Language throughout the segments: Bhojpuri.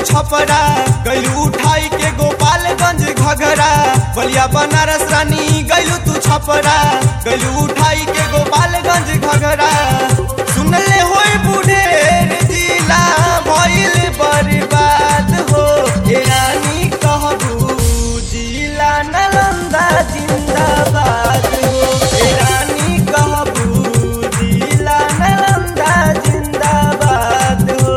छपरा गैलू उठाई के गोपालगंज घघरा बलिया बनारस रानी गैलू तू छपरा गैलू उठाई के गोपालगंज घघरा सुनले होई बुढ़ेर जिला भइल बर्बाद हो ए रानी कहबू जिला नालंदा जिंदाबाद हो ए रानी कहबू जिला नालंदा जिंदाबाद हो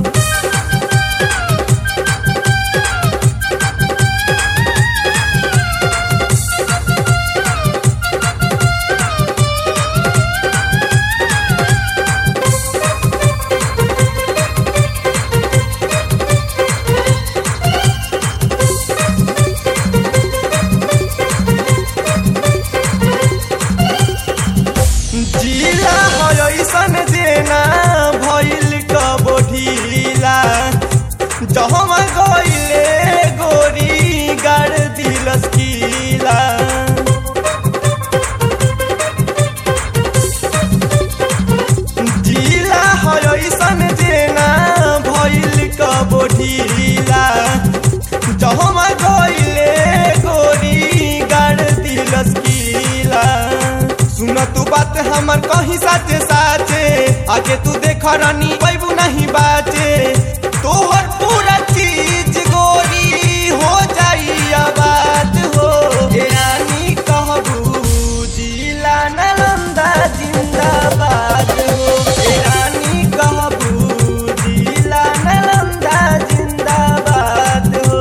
जिला है ऐसन देना भइल कबो ढीला जहमा गइले गोरी गाड़ दिलस कीला जिला है ऐसन देना भइल कबो ढीला जहमा गइले गोरी गाड़ दिलस कीला सुन तू बात हमर कहीं साचे साचे आगे तू देख रानी पैबू नहीं बाचे तोहर पूरा चीज गोरी हो जाई आबाद हो ए रानी कहबू जिला नालंदा जिंदाबाद हो ए रानी कहबू जिला नालंदा जिंदाबाद हो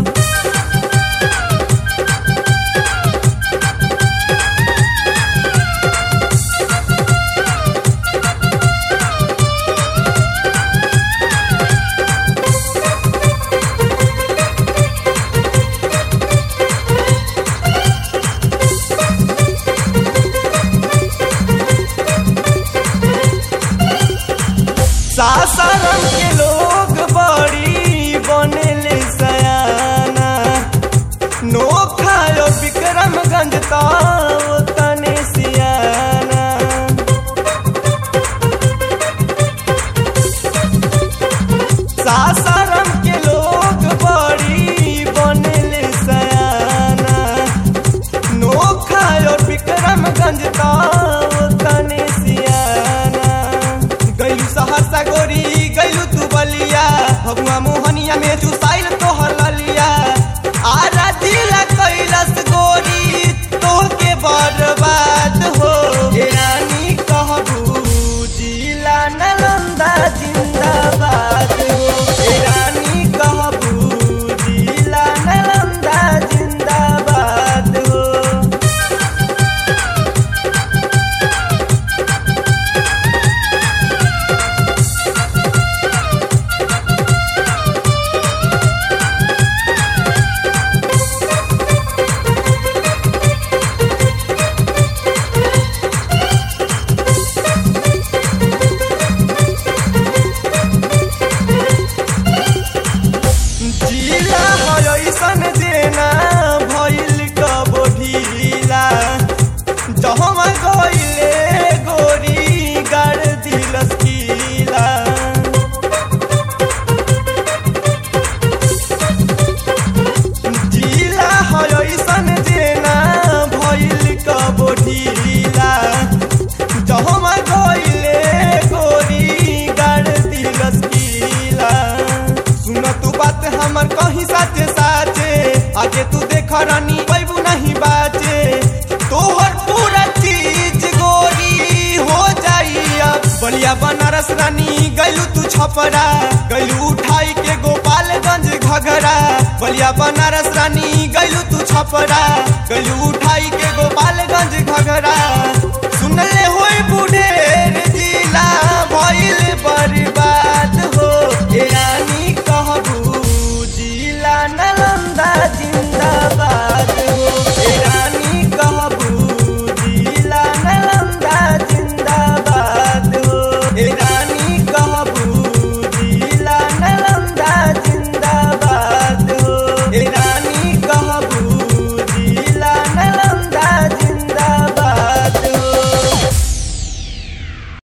सासाराम के लोग बड़ी बनेले सयाना नोखायो विक्रमगंज तो तने सियाना सासाराम के लोग बड़ी बनेले सयाना नोखायो विक्रमगंज तो तने सियाना गैलू सहरसा गोरी गैलू तू बलिया भगवा मोहनिया में चुसाइल तोहर ललिया आरा दिला कैलस गोरी तोहके बर्बाद हो ए रानी कहबू जिला नालंदा जिंदाबाद हो ए रानी कहबू जिला नालंदा जिंदाबाद हो जिला है ऐसन देना भइल कबो ढीला जहमा गइले गोरी गाड़ दिलस कीला जिला है ऐसन देना भइल कबो ढीला जहमा गइले गोरी गाड़ दिलस कीला सुन तू बात हमर कहीं साचे साचे आगे तू देख रानी पैबू नहीं बाचे तोहर पूरा चीज गोरी हो जाई अब बलिया बनारस रानी गैलू तू छपरा गैलू उठाई के गोपालगंज घघरा बलिया बनारस रानी गैलू तू छपरा गैलू उठाई के